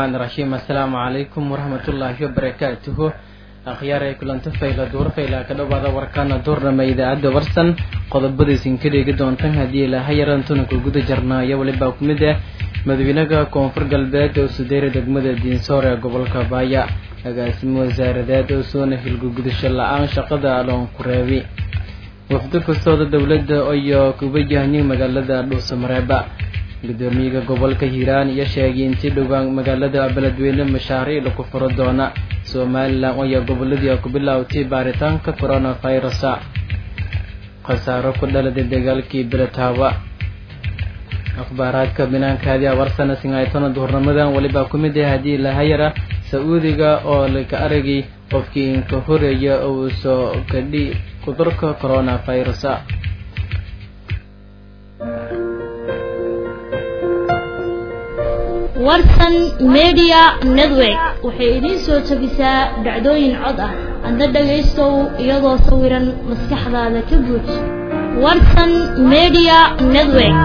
raxmaan raxiim assalaamu calaykum waraxmatullaahi wabarakaatuhu akhyaaray kulanto fayla duur fayla ka dhowaada warkaana duurnama idaacadda warsan qodobadaysin ka dheegi doontan haddii ilaaha yarantuna ku guda jarnaayo welibaa ku mid ah madaxweynaha koonfur galbeed oo sudeyra degmada diinsoor ee gobolka baaya agaasimo wasaaradeed oo soona hilgugudasho la-aan shaqada aloon ku reebi wafdo kastooda dowladda iyo kuba yahni magaalada dhuusamareeba gudoomiyaha gobolka hiiraan iyo sheegay intii dhowaan magaalada beledweyne mashaariic lagu furo doona somalilan ayaa goboladii ku bilaawtay baaritaanka coronavirusa khasaaro ku dhaladay dagaalkii beletaawa akhbaaraadka binaankaadi awarsana singaytona duhurnimadan welibaa ku mid ah haddii lahayara sa-uudiga oo laka aragay qofkii inka horeeya uu soo kadhi cudurka coronavirusa warsan media network waxay idiin soo jebisaa dhacdooyin cod ah adna dhagaystow iyadoo sawiran maskaxdaada ka buuj warsan media network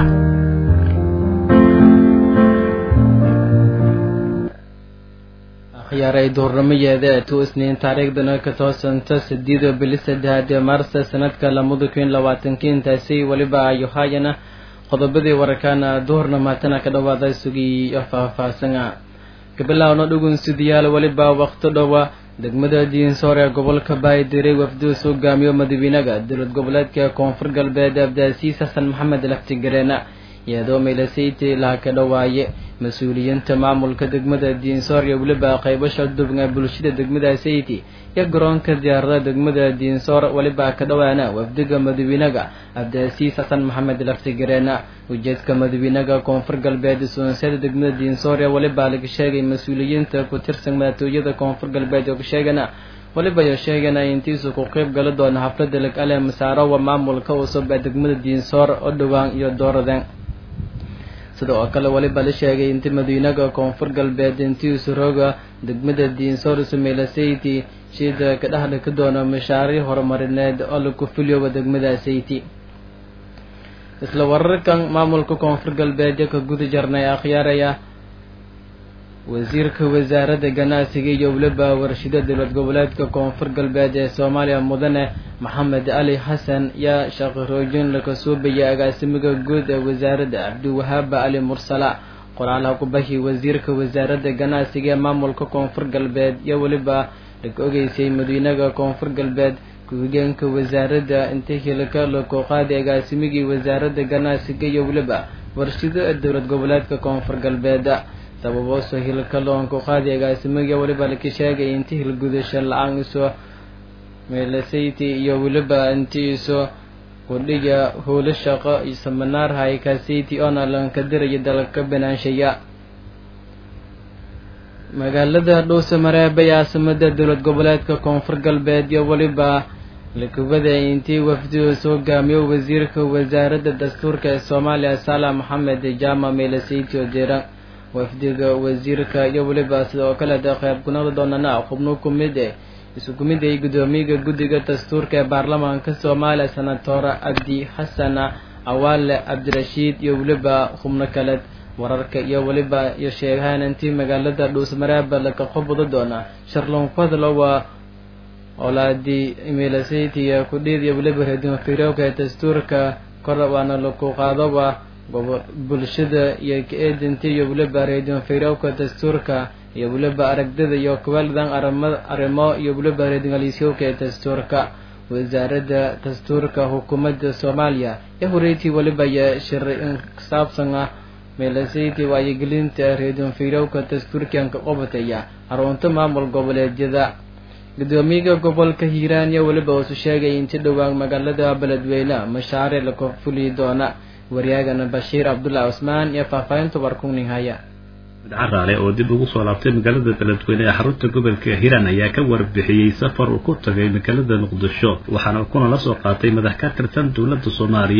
akhyaaray duhurnamayeeda tu isniin taariikhdana ka toosanta sideeda bili saddexaad ee maarsa sanadka lamada kun labaatanki intaasi weliba ayohayana qodobadii wararkaana duhurna maatana ka dhawaada sugiyo faahfaahsana gabilaawna dhugun sidiyaal weliba waqti dhowa degmada diinsoor ee gobolka baaydiray wafduus hogaamiyo madaxweynaga dowlad goboleedka koonfur galbeed abdaasiis xasan maxamed laftigareena iyadoo meelasayti laha ka dhawaaye mas-uuliyiinta maamulka degmada diinsoor iyo weliba qaybasha dubga bulshada degmada sayti iyo garoonka diyaarada degmada diinsoor weliba ka dhawaana wafdiga madaxweynaga cabdiasiis xasan maxamed laftigareena ujeedka madaxweynaga koonfur galbeed suunsada degmada diinsoor ee weliba laga sheegay mas-uuliyiinta ku tirsan madaxtooyada koonfur galbeed oo ka sheegana weliba yo sheegana intiisu ku qeyb gali doona xaflada lag-ale masaarowa maamulka cusub ee degmada diinsoor oo dhowaan iyo dooradeen sida oo kale weliba la sheegay inti madiinaga koonfur galbeed intiisu rooga degmada diinsoor sumeelasayti shida ka dhexdha ka doona mashaariic horumarineed oo lagu fuliyoba degmada sayti isla wararkan maamulka koonfur galbeed ka guda jarnay akhyaaraya wasiirka wasaaradda ganacsiga iyo weliba warshida dowlad goboleedka koonfur galbeed ee soomaaliya mudane maxamed cali xasan yaa shaqaroojin laga suubaya agaasimiga guud ee wasaaradda cabdiwahaaba cali mursala qoraalaha ku bahi wasiirka wasaaradda ganacsiga ee maamulka koonfur galbeed iyo weliba laga ogeysay madiinaga koonfur galbeed ku-higeenka wasaaradda inta hilka laku qaaday agaasimigii wasaaradda ganacsiga iyo weliba warshida ee dowlad goboleedka koonfur galbeed sababooso hilka loonku qaadi agaasimiga weliba laka sheegay inti hilgudasho la-aan iso meelasayti iyo weliba inti iso kudhiga howlo shaqo iyo samanaar haykasayti oona lanka diraya dalka banaansheya magaalada dhuuse mareebe ee caasimada dowlad goboleedka koonfur galbeed iyo weliba lakubada intii wafdidu hogaamiyo wasiirka wasaaradda dastuurka ee soomaaliya saala maxamed jaama meelasayti oo deeran wafdiga wasiirka iyo weliba sidoo kale de qeyb kunaqda doonana xubno kumid e isku mid ay gudoomiyaga guddiga dastuurka ee baarlamaanka soomaaliya senatora cabdi xasan awaale cabdirashiid iyo weliba xubno kale wararka iyo weliba iyo sheegahaan intii magaalada dhuusmareeba laka qobodo doona sharlon fadlowa olaadi meelasaytiya kudhiid iyo weliba redinfirowka ee dastuurka kor waana laku qaadoba bulshada iyo ka-eedinta iyo weliba reedinfirawka dastuurka iyo weliba aragdida iyo kuwaldan arrimo iyo weliba reedingaliisyowka ee dastuurka wasaaradda dastuurka xukuumadda soomaaliya iyo horeyti weliba iyo shiri insaabsan ah meelasayti waayogelinta reedinfirawka dastuurkanka qobataya xarunta maamul goboleedyada gudoomiyaha gobolka hiiraan iyo weliba uusu sheegay inti dhowaan magaalada beledweyne mashaariic laku fuliyi doona waryaagana bashiir cabdullahi cusmaan iyo faahfaahinta warkungning haya caraale oo dib ugu soo laabtay magaalada beledweyne ee xarunta gobolka hiiraan ayaa ka warbixiyey safar uu ku tagay magaalada muqdisho waxaana kuna la soo qaatay madax ka tirsan dowladda soomaaliya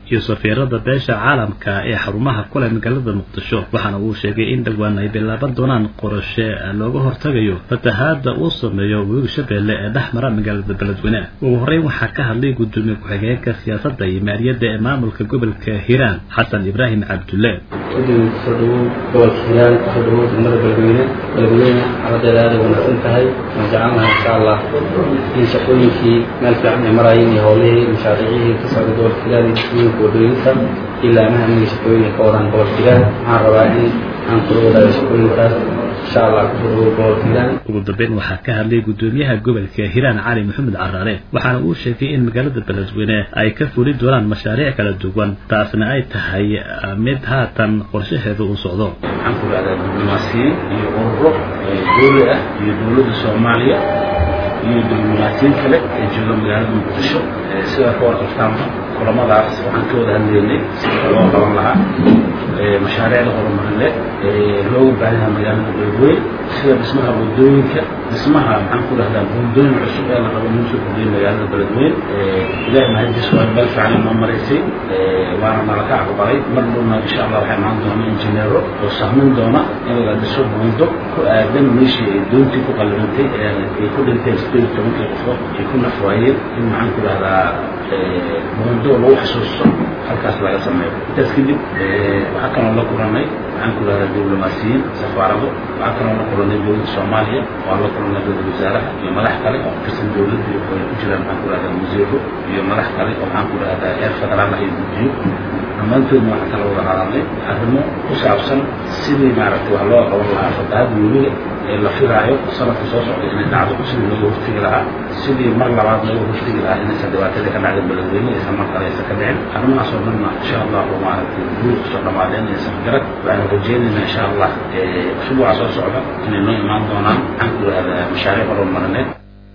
iyo safiirada beesha caalamka ee xarumaha kule magaalada muqdisho waxaana uu sheegay in dhowaan ay bilaaban doonaan qorashe looga hortagayo fatahaada uu sameeyo webiga shabeelle ee dhex mara magaalada beledweyne ugu horreyn waxaa ka hadlay gudoomiye ku-xigeenka siyaasadda iyo maaliyadda ee maamulka gobolka hiiraan xasan ibraahim cabdulle gudoomiye kusoo dhawow gobolka hiiraan kusoo dhawow degmada beledweyne beledweyne xaladeeda aada wanaagsan tahay waan jecelnahay insha allah in shaqooyinkii meel fiican ay maraayeen iyo howlihii mashaariicihii ka socda gobolka hiiraan iyo shaqooyinka wadooyinka ilaa amaha amiga shaqooyinka ka wadaan gobolka hiiraan waxaan rabaa in aan kula wadaago shaqooyinkaas insha allah kusoo dhawow gobolka hiiraan ugu dambeyn waxaa ka hadlay gudoomiyaha gobolka hiiraan cali maxamed caraare waxaana uu sheegay in magaalada beledweyne ay ka fuli doonaan mashaariic kala duwan taasna ay tahay mid haatan qorshaheeda uu socdo waxaan ku dhahdaa diblomaasiyiin iyo ururo dowli ah iyo dowladda soomaaliya iyo diblomaasiyiin kale ee jooga magaalada muqdisho sidaa ka warqabtaanba kulamadaas waxaan ka wada hadlaynay sida loo qaban lahaa mashaariicda horumarineed looga baahanyaha magaalada beledweyne sida dhismaha wadooyinka dhismaha maxaan ku dhahdaa buundooyin cusub ee la rabo inuu soo kordhiyo magaalada beledweyne ilaahi mahadis waa meel fiican inoo maraysay waana nalaka aqbalay mar dhowna insha allah waxay imaan doona injineero oo sahmin doona in la dhiso buundo ku aadan meeshii ay doontii ku qalibantay ay ku dhinteen sideed iyo tobankii qofood ay ku nafwaayeen in maxaan ku dhahdaa buundo lagu xasuusto halkaas laga sameeyo intaas kadib waxaa kaloo la kulanay waxaan ku dhahdaa diblomaasiyiin safaarado waxaa kaloo la kulanay dowladda soomaaliya waan la kulanay dowladda wasaaraha iyo madax kale oo tirsan dowladda ay ku jiraan maxaan ku dhahdaa wasiiro iyo madax kale oo maxaan ku dhahdaa heer federaal ah iyo guddiyo dhammaantoodna waxaan kala wada hadalnay arrimo ku saabsan sidii maaragtay wax loo qaban lahaa fatahaada webiga ee la filaayo sanadka soo socda inay dhacdo sidii looga hortegi lahaa sidii mar labaad looga hortegi lahaa inaysan dhibaatada ka dhacda beledweyne aysan mar kale aysan ka dhicin arrimahaas oo dhanna insha allahu maaragtay guud kusoo dhammaadeen aysan garad waxaan rajeynaynaa insha allah usbuuca soo socda inay noo imaan doonaan maxaan ku dhahdaa mashaariic horumarineed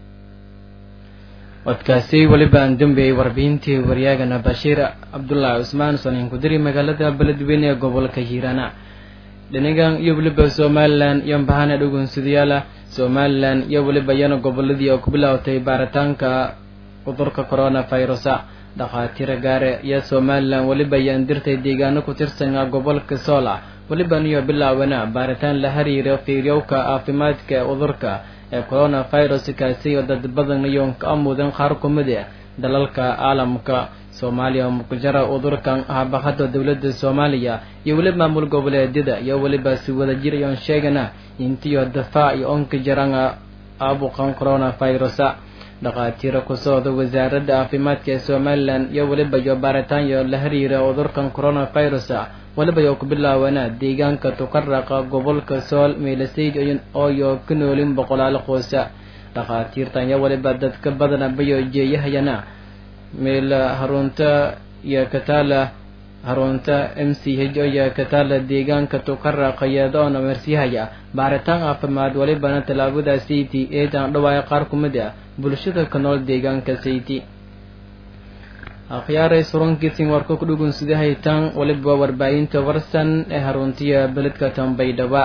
codkaasi weliba aan dambeeyey warbixintii waryaagana bashiir cabdulaahi cusmaan soniin kudiri magaalada beledweyne ee gobolka hiirana dhinagan iyo weliba somalilan iyo bahana dhugunsidayaala somalilan iyo weliba iyana goboladii oo ku bilaawtay baaritaanka cudurka corona virusa dhakhaatiira gaare iyo somalilan weliba ayaan dirtay deegaano ku tirsan gobolka soola weliba niyo bilaawana baaritaan la xiriira fiiryowka caafimaadka ee cudurka ee corona virus kaasi oo dad badan iyoon ka amudan qaar kumid ah dalalka caalamka soomaaliya oo mukujara cudurkan habaqada dowladda soomaaliya iyo weliba maamul goboleedyada iyo weliba si wada jir iyoon sheegana intiyo dafaac iyo onka jaran aabuqan corona virusa dhakhaatiira ku socda wasaaradda caafimaadka ee somalilan iyo weliba iyo baaritaan iyo la xiriira cudurkan corona virusa waliba yoo ku bilaawana deegaanka tukaraqa gobolka sool meelasayd ooyo ka noolin boqolaal qoosa dhakhaatiirtan iyo waliba dadka badana bayo jeeyahayana meel harunta iyo kataala harunta m c h iyo kataala deegaanka tukaraqa iyadoona mersiyahaya baaritaan caafimaad walibana tallaabada city eedan dhawaaya qaar ku mid ah bulshada ka nool deegaanka city akhyaaray surankiisin warka ku dhugun sida haytaan waliba warbaahinta warsan ee haruntiya beledka tambaydhaba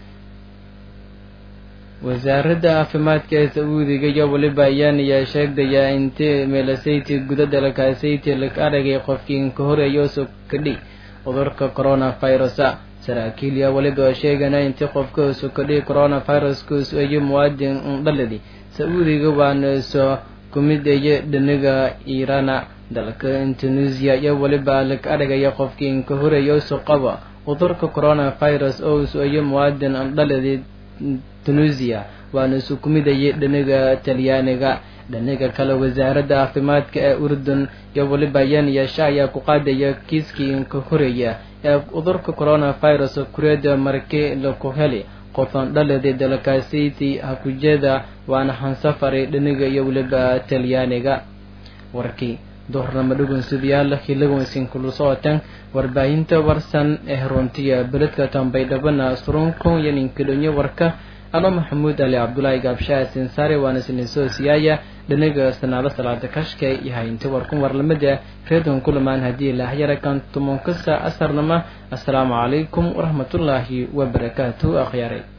wasaaradda caafimaadka ee sacuudiga iyo waliba ayaanaya sheegdaya inti meelasayti guda dalkasayti lag aragay qofkiin ka horeeyo sokadhi cudurka corona virusa saraakiil iyo waliba sheegana inti qofka sokadhi corona viruska iyo muwaadin dhaladi sacuudiga waana soo kumid eye dhaniga iirana dalka indonesia iyo weliba lag aragaya qofkiin ka horeeya isu qaba cudurka corona virus oo is-oyo muwaadin dhaladi tunisia waana isu kumidayay dhaniga talyaaniga dhaniga kale wasaaradda caafimaadka ee urdun iyo weliba yaniyasha ayaa ku qaadaya kiiskii ka horeeya ee cudurka corona virus kureeda markii laku heli qofan dhaladi dalkaasiti hakujeeda waana hansafari dhaniga iyo weliba talyaaniga warkii duhurnama dhugunsidayaal hilagoysin kulu socoteen warbaahinta warsan ee runtiya beledka tambaydhabana surunkun iyo ninkidhonyo warka ano maxamuud ali cabdulaahi gaabshaha sinsaare waana sininsoo siyaaya dhanaga sanaado salaada kashka iyo haynta warkun warlamada reedon kulamaan haddii laahyara kan tumonkasa asarnama assalaamu calaykum waraxmatullaahi wabarakaatu akhyaaray